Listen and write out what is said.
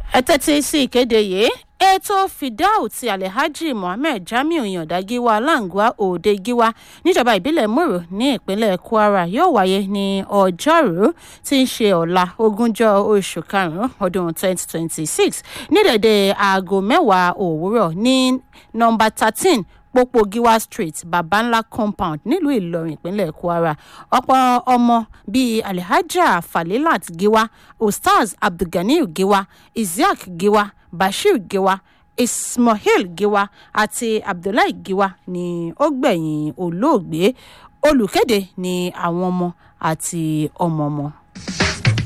ẹ tẹ́tí sí ìkéde yìí ètò fidau ti alhaji mohammed jamiu yanda giwa alangwa òde giwa níjọba ìbílẹ̀ mòrò ní ìpínlẹ̀ kwara yóò wáyé ní ọjọ́rú tí ń ṣe ọ̀la ogúnjọ́ oṣù karùn-ún ọdún 2026 ní dẹ̀dẹ̀ aago mẹ́wàá òwúrọ̀ ní nọmba 13 pópó giwa street babanla compound nílùú ìlọrin ìpínlẹ̀ kwara ọ̀pọ̀ ọmọ bíi alhaja falilat giwa ustaz abdulganiyu giwa isiaq giwa bashir giwa ismail giwa àti abdullahi giwa ni ó gbẹ̀yìn olóògbé olùkéde ní àwọn ọmọ àti ọmọọmọ.